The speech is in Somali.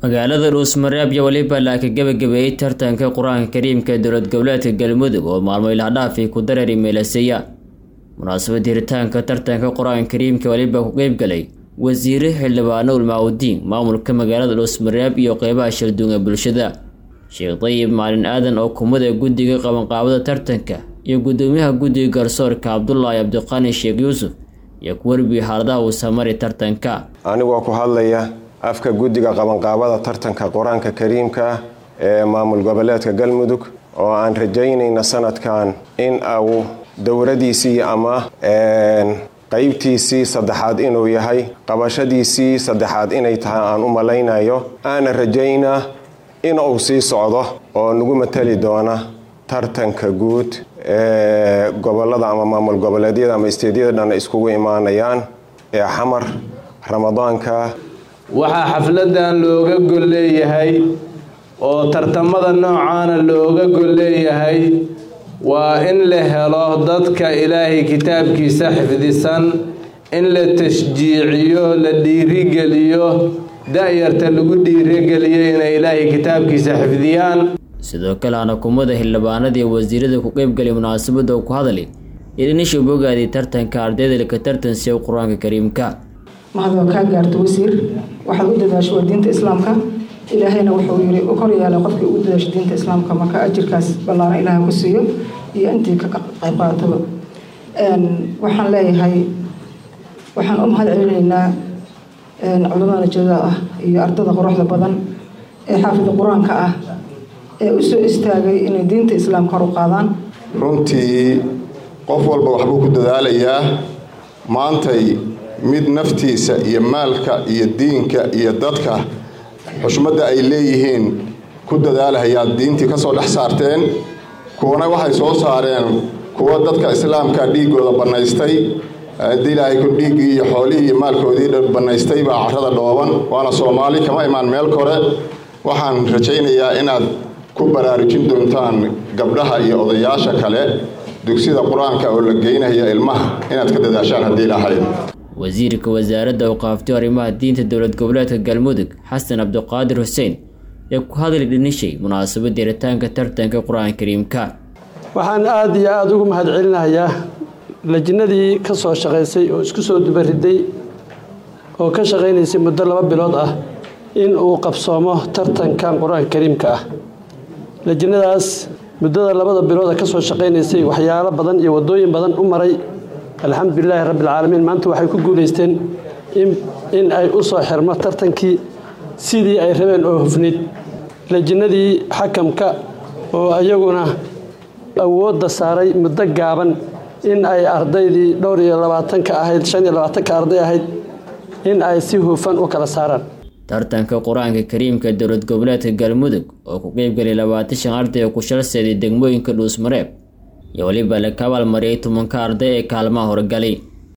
magaalada dhuusmareeb iyo weliba laaka gebagabeeyey tartanka qur-aanka kariimka ee dowlad goboleedka galmudug oo maalmo ilaadhaafii ku dareeri meelaseeya munaasabad hiritaanka tartanka qur-aanka kariimka weliba ku qeybgalay wasiire xildhibaano ulmaawudiin maamulka magaalada dhuusmareeb iyo qeybaha shalduun ee bulshada sheekh dayib maalin aadan oo kumada guddiga qabanqaabada tartanka iyo guddoomiyaha guddiga garsoorka cabdulaahi cabdiqaani sheekh yuusuf iyo ku warbiyey xaaladaha uu samari tartanka anigoo ku hadlaya afka guddiga qabanqaabada tartanka qur-aanka kariimka ee maamul goboleedka galmudug oo aan rajaynayna sanadkan in uu dowradiisii ama qaybtiisii saddexaad inuu yahay qabashadiisii saddexaad inay tahay aan u malaynayo aana rajaynaa in uu sii socdo oo nagu matali doona tartanka guud ee gobolada ama maamul goboleedyada ama isteedyada dhan iskugu imaanayaan ee xamar ramadaanka waxaa xafladan looga gol leeyahay oo tartamada noocaana looga gol leeyahay waa in la helo dadka ilaahay kitaabkiisa xifdisan in la tashjiiciyo la dhiirigeliyo da-yarta lagu dhiirigeliyo inay ilaahay kitaabkiisa xifdiyaan sidoo kale hanakumada xildhibaanadii wasiirada ku qeybgalay munaasabada oo ku hadlay idhinisha bogaadii tartanka ardayda laka tartansiya qur-aanka kariimka mahadoo kaa gaarto wasiir waxaad u dadaasho waa diinta islaamka ilaahayna wuxuu yiri u kor yaala qofkii ugu dadaasho diinta islaamka marka ajirkaas ballaaran ilaahay ku siiyo iyo intii ka qayb qaataba waxaan leeyahay waxaan u mahad celinaynaa culamada jada ah iyo ardada quruxda badan ee xaafida qur-aanka ah ee u soo istaagay inay diinta islaamka kor u qaadaan runtii qof walba waxbuu ku dadaalayaa maantay mid naftiisa iyo maalka iyo diinka iyo dadka xushmadda ay leeyihiin ku dadaalahayaa diintii ka soo dhex saarteen kuwana waxay soo saareen kuwa dadka islaamka dhiigooda bannaystay haddii ilaahay ku dhiiggii iyo xoolihii iyo maalkoodii bannaystay baa carrada dhooban waana soomaali kama imaan meel kore waxaan rajaynayaa inaad ku baraarujin doontaan gabdhaha iyo odayaasha kale dugsida qur-aanka oo la geynaya ilmaha inaad ka dadaashaan haddii ilaahay wasiirka wasaaradda awqaaftiyo arrimaha diinta dowlad goboleedka galmudug xasan cabdiqaadir xuseen ee ku hadlay dhinishay munaasabadda hiritaanka tartanka qur-aanka kariimka waxaan aada iyo aada ugu mahad celinayaa lajnadii ka soo shaqaysay oo isku soo dubariday oo ka shaqaynaysay muddo laba bilood ah in uu qabsoomo tartankan qur-aanka kariimka ah lajnadaas muddada labada bilooda ka soo shaqaynaysay waxyaalo badan iyo waddooyin badan u maray alxamdulilaahi rabbialcaalamiin maanta waxay ku guulaysteen in ay u soo xirmo tartankii sidii ay rabeen oo hufnid lajnadii xakamka oo iyaguna awoodda saaray muddo gaaban in ay ardaydii dhowr iyo labaatanka ahayd shan iyo labaatanka arday ahayd in ay si hufan u kala saaraan tartanka qur-aanka kariimka dowlad goboleedka galmudug oo ku qeybgalay labaatan shan arday oo ku shalseeday degmooyinka dhuusmareeb iyo weliba la ka abaalmariyay tobanka arday ee kaalmaha horgalay